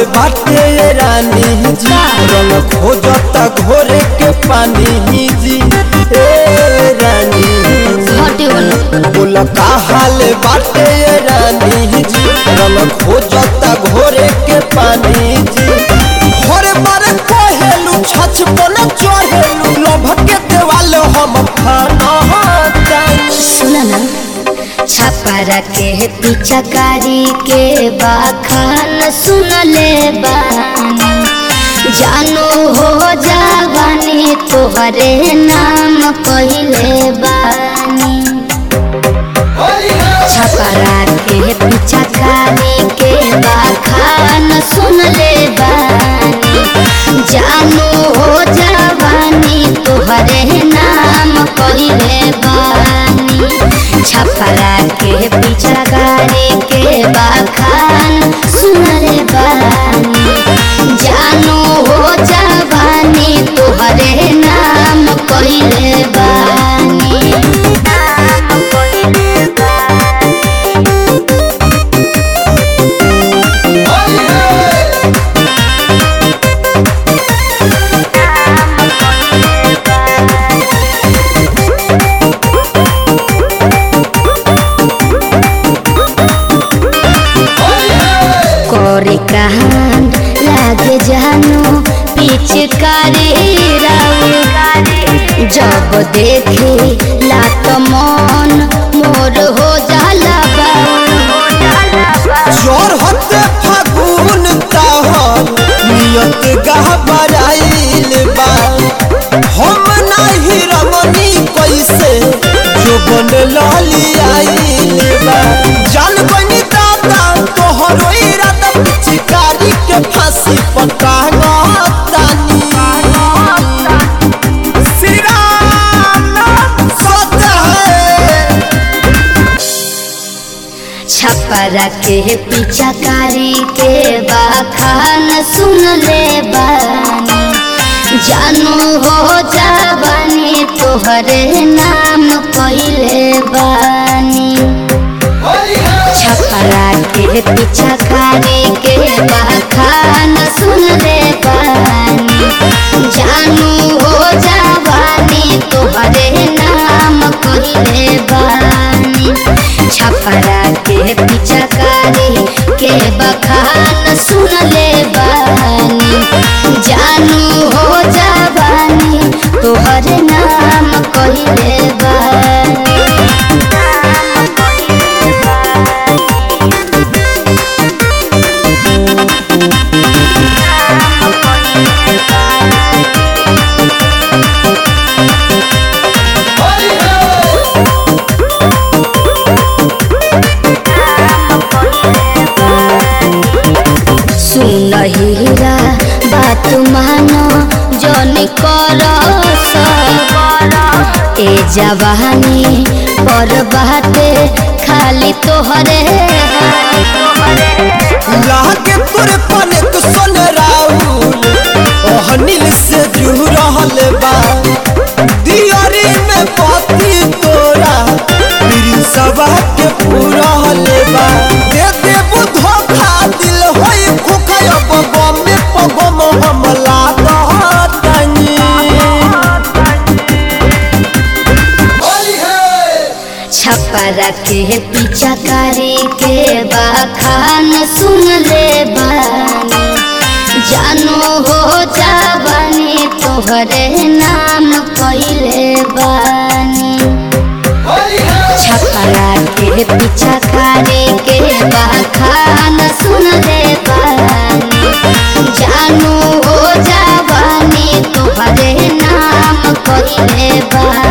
बाटे ये रानी जी रंग खोजता घोरे के पानी जी ए रानी जी हटे बोलो बोला का हाल बाटे ये रानी जी रंग खोजता घोरे के पानी जी घोरे बारे कहेलू छछ पन चढ़ेलू लोभ के देवाल हम खाना जानी सुना ना छापारा के पिचकारी के बाखान सुन ले बानी जानो हो जावानी तोहरे नाम कहले बानी छपरा के पिचकारी के बाखान सुन ले बानी जानो हो जावानी तोहरे नाम कहले बानी छपरा के पिचकारी के बाखान सुन ले बानी जानो हो जावानी तोहरे नाम कहले बानी नाम कहले बानी करे कांड लागे जानो पिचकारी राउ जब देखे लात मन मोर हो जाला जोर होते फागुन ताहन नियत गहबराइल बा हम नाही रमनी कैसे जो बन लाली आइल बा जान बनी दादा तोहरो इरादा पिचकारी के फांसी पटा तानी श्री राम सत्य है छपरा के पिचकारी के बाखान सुन ले बानी जानो हो जाबानी तोहरे नाम कहले बानी छपरा के पिचकारी के बाखान सुन ले बानी जानू हो जावानी तोहरे नाम कहले बानी छपरा के पिचकारी के बखान सुन ले बानी जानू हो जावानी तोहरे नाम कहले बानी नाम कहले बानी सुन हीरा बात मानो जन कर ए जवानी पर बाटे खाली तोहरे लागे तोरे पने तो सन राहुल ओह नील से जू रहल बा दियरी में पति तोरा मेरी सभा के पूरा बा दे दे धोखा दिल होई खुखा अब गम में पगम हमला दहतनी छपरा के पिचकारी के बाखान सुन ले बानी जानो हो जाबानी तोहरे नाम कहले बानी छपरा के पिचकारी के बाखान सुन ले बानी जानू हो जाबानी तोहरे नाम कहले बानी